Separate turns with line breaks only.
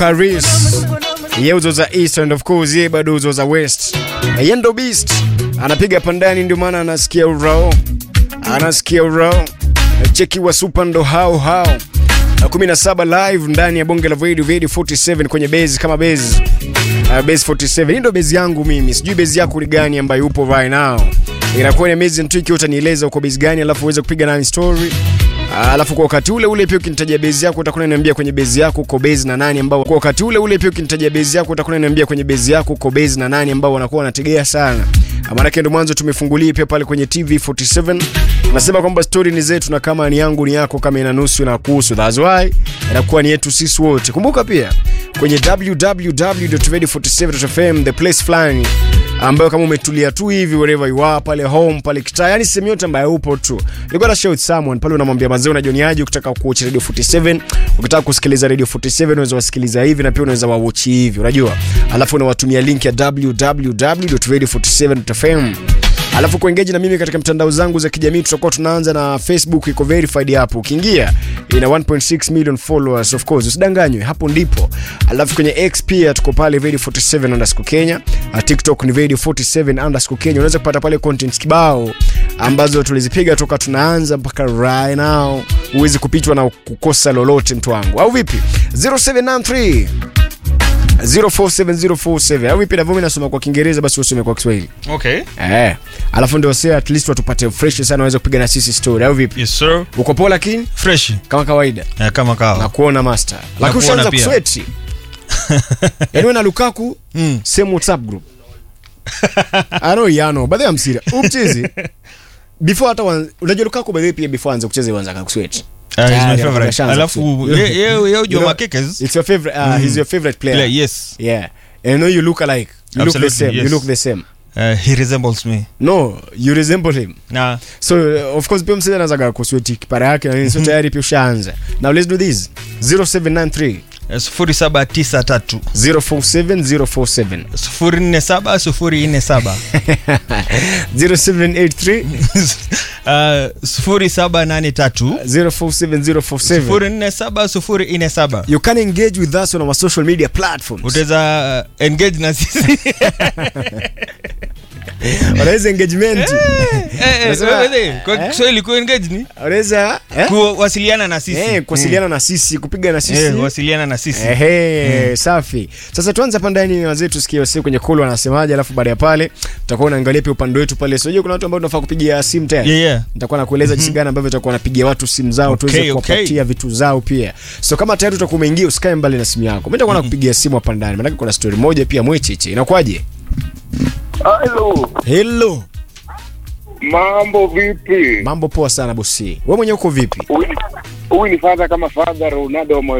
Paris. Yeye uzo za East and of course yeye bado uzo za West. Yeye ndo beast. Anapiga pandani ndio maana anasikia urao. Anasikia urao. Cheki wa super ndo hao hao. 17 live ndani ya bonge la Radio Radio 47 kwenye base kama base. Uh, base 47. Hii ndo base yangu mimi. Sijui base yako ni gani ambayo upo right now. Inakuwa ni amazing tu ikiwa utanieleza uko base gani alafu uweze kupiga nani story. Alafu kwa wakati ule ule pia ukinitajia base yako utakuwa unaniambia kwenye base yako uko base na nani ambao kwa wakati ule ule pia ukinitajia base yako utakuwa unaniambia kwenye base yako uko base na nani ambao wanakuwa wanategea sana. Maana yake ndo mwanzo tumefungulia pia pale kwenye TV 47. Nasema kwamba story ni zetu na kama ni yangu ni yako kama ina nusu na kuhusu. That's why inakuwa ni yetu sisi wote. Kumbuka pia kwenye www.radio47.fm the place fulani ambayo kama umetulia tu hivi wherever you are pale home pale kitaa yani sehemu yote ambayo upo tu you gotta share with someone pale unamwambia mazee unajoniaje ukitaka kuwatch radio 47 ukitaka kusikiliza radio 47 unaweza wasikiliza hivi na pia unaweza wawatch hivi unajua alafu unawatumia link ya www.radio47.fm alafu kuengage na mimi katika mtandao zangu za kijamii tutakuwa tunaanza na facebook iko verified hapo ukiingia ina 1.6 million followers of course usidanganywe hapo ndipo alafu kwenye x pia tuko pale radio 47 underscore kenya uh, tiktok ni radio 47 underscore kenya unaweza kupata pale content kibao ambazo tulizipiga toka tunaanza mpaka right now huwezi kupitwa na kukosa lolote mtu wangu au vipi 0793 047047 au vipi navyo nasoma kwa kiingereza basi usome kwa kiswahili
Okay.
eh alafu ndio sasa at least watupate fresh sana waweze kupiga na sisi story au vipi
Yes sir.
uko poa lakini
Fresh.
kama kawaida
Eh, kama
na
kawa.
kuona master lakini
kuona
ushaanza
pia.
kusweti yaani wewe na Lukaku
Mm.
same WhatsApp group I know yano but I'm serious umchezi before hata wan- unajua Lukaku by the way pia before anze kucheza uanza kakusweti
Ah, he's my
Tayari,
favorite.
ameshaanza
Alafu
kusweti.
ye- ye- ye
You
ujua
know,
makekes.
it's your favorite uh, he's your favorite player
Yeah, yes.
yeah and I know you look alike you look the
Absolutely,
same you
yes.
look the same
Uh, he resembles me.
no you resemble him
Na
so uh, of course pia msee anazaga kusweti kipara yake na nini so tayari pia ushaanza now let's do this 0793
eh, sufuri saba tisa tatu
047 047
sufuri nne saba sufuri nne saba
0783
Uh, sufuri saba nane tatu
047 047
sufuri nne saba sufuri nne saba
you can engage with us on our social media platforms
utaweza uh, engage na sisi
unaweza engagement
Eh, eh,
Unasema,
wewe, kwa
eh?
Kiswahili ku engage ni
unaweza eh?
kuwasiliana na sisi
eh kuwasiliana na sisi kupiga na sisi
Eh, kuwasiliana na sisi
Ehe, safi. Sasa tuanze hapa ndani wazee tusikie wasi kwenye call wanasemaje, alafu baada ya pale tutakuwa naangalia pia upande wetu pale. Sio kuna watu ambao tunafaa kupigia simu tena.
Yeah, yeah.
Nitakuwa nakueleza jinsi gani ambavyo tutakuwa napigia watu simu zao
Okay,
tuweze
okay.
kuwapatia vitu zao pia. So kama tayari utakuwa umeingia usikae mbali na simu yako. Mimi nitakuwa nakupigia simu hapa ndani. Maana kuna story moja pia mwecheche. Inakuwaje?
Halo,
Hello.
mambo vipi?
Mambo poa sana bosi. Wewe mwenyewe uko vipi?
Huyu ni- Huyu ni fadha kama fadha Ronaldo wa